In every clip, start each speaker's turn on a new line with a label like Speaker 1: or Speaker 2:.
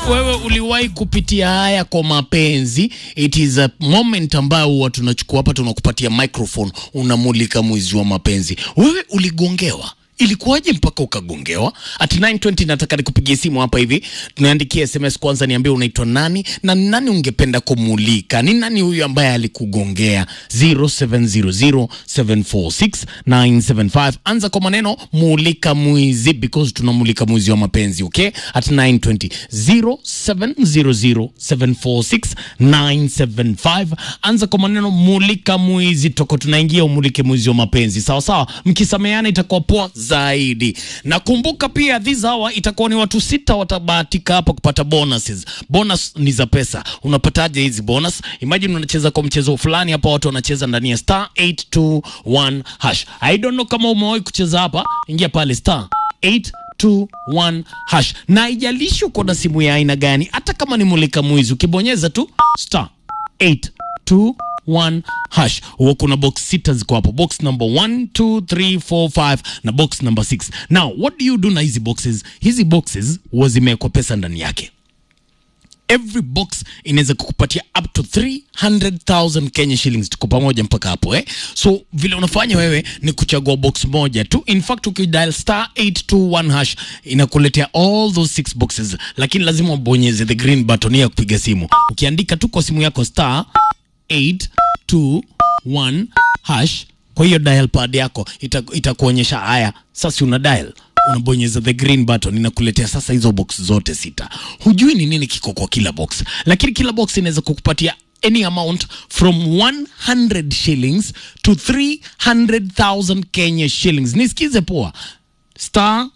Speaker 1: wewe uliwahi kupitia haya kwa mapenzi? It is a moment ambayo huwa tunachukua hapa, tunakupatia microphone, unamulika mwizi wa mapenzi. Wewe uligongewa Ilikuwaje mpaka ukagongewa? At 920 nataka nikupigie simu hapa hivi, tunaandikia SMS kwanza, niambie unaitwa nani na ni nani ungependa kumulika. Ni nani huyu ambaye alikugongea? 0700746975 anza kwa maneno mulika mwizi, because tunamulika mwizi wa mapenzi. Okay, at 920 0700746975 anza kwa maneno mulika mwizi, toko tunaingia umulike mwizi wa mapenzi. Sawa sawa, mkisameana itakuwa poa zaidi. Na kumbuka pia this hour itakuwa ni watu sita watabahatika hapa kupata bonuses. Bonus ni za pesa. Unapataje hizi bonus? Imagine unacheza kwa mchezo fulani hapa, watu wanacheza ndani ya star 821 hash. I don't know kama umewahi kucheza hapa, ingia pale star 821 hash, na haijalishi uko na simu ya aina gani, hata kama ni mulika mwizi, ukibonyeza tu star 821 hash huwa kuna box sita ziko hapo, box number 1 2 3 4 5 na box number 6. Now what do you do na hizi boxes? Hizi boxes huwa zimewekwa pesa ndani yake. Every box inaweza kukupatia up to 300,000 Kenya shillings. Tuko pamoja mpaka hapo eh? So vile unafanya wewe ni kuchagua box moja tu. In fact ukidial star 821 hash inakuletea all those six boxes, lakini lazima ubonyeze the green button ya kupiga simu. Ukiandika tu kwa simu yako star 821 hash kwa hiyo dial pad yako ita- itakuonyesha haya. Sasa una dial unabonyeza the green button inakuletea sasa hizo box zote sita. Hujui ni nini kiko kwa kila box, lakini kila box inaweza kukupatia any amount from 100 shillings to 300,000 Kenya shillings. Nisikize poa, star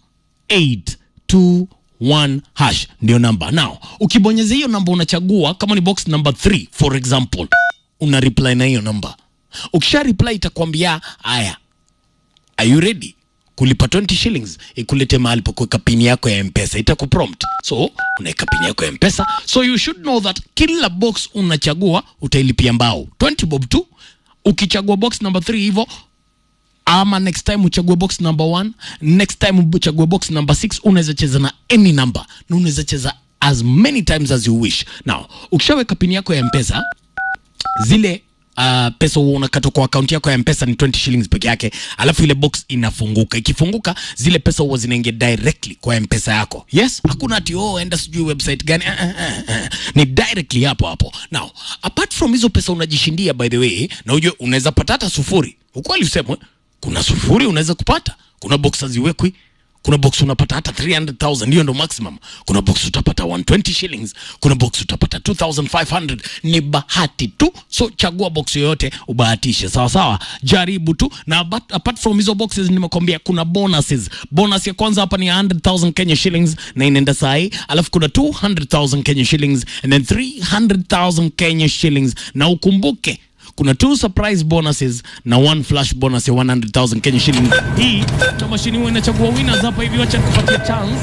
Speaker 1: 821 hash ndio namba. Now ukibonyeza hiyo namba unachagua kama ni box number 3 for example, una reply na hiyo namba. Ukisha reply itakwambia haya, are you ready kulipa 20 shillings ikulete mahali pa kuweka pini yako ya mpesa itakuprompt so unaweka pini yako ya mpesa so you should know that kila box unachagua utailipia mbao 20 bob tu ukichagua box number 3 hivyo ama next time uchague box number 1 next time uchague box number 6 unaweza cheza na any number na unaweza cheza as many times as you wish now ukishaweka pini yako ya mpesa zile uh, pesa huwa unakatwa kwa akaunti yako ya mpesa ni 20 shillings peke yake alafu ile box inafunguka ikifunguka zile pesa huwa zinaingia directly kwa mpesa yako yes hakuna ati oh enda sijui website gani uh, uh, uh, uh. ni directly hapo hapo now apart from hizo pesa unajishindia by the way na ujue unaweza pata hata sufuri ukweli usemwe kuna sufuri unaweza kupata kuna box haziwekwi kuna box unapata hata 300,000 hiyo ndo maximum. Kuna box utapata 120 shillings, kuna box utapata 2500. Ni bahati tu, so chagua box yoyote ubahatishe, sawa sawa, jaribu tu. Na apart, apart from hizo boxes nimekwambia kuna bonuses. Bonus ya kwanza hapa ni 100,000 Kenya shillings na inaenda sahi, alafu kuna 200,000 Kenya shillings and then 300,000 Kenya shillings, na ukumbuke kuna two surprise bonuses na one flash bonus ya 100,000 Kenya shillings. Hii ndo mashini huwa inachagua winners hapa hivi, wacha nikupatie chance.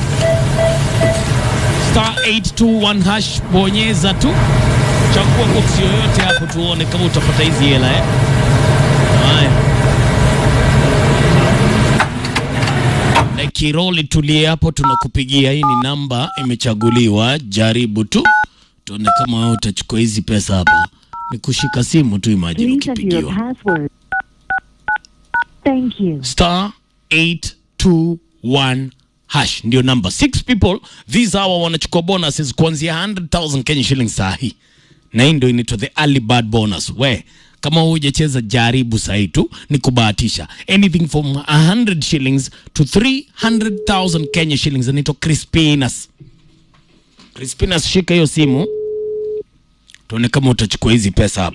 Speaker 1: Star 821 hash, bonyeza tu, chagua box yoyote hapo, tuone kama utapata hizi hela eh. Haya, na kiroli tulie hapo, tunakupigia. Hii ni namba imechaguliwa, jaribu tu tuone kama wewe utachukua hizi pesa hapa. Ni kushika simu tu, imagine
Speaker 2: Please enter your
Speaker 1: ukipigiwa
Speaker 2: password. Thank you.
Speaker 1: star 821 hash ndio namba. Six people these hour wanachukua bonuses kuanzia 100,000 Kenya shillings saa hii, na hii ndio inaitwa the early bird bonus. We kama hujacheza jaribu sahi tu, ni kubahatisha anything from 100 shillings to 300,000 Kenya shillings. Inaitwa Crispinas. Crispinas, shika hiyo simu tuone kama utachukua hizi pesa hapa.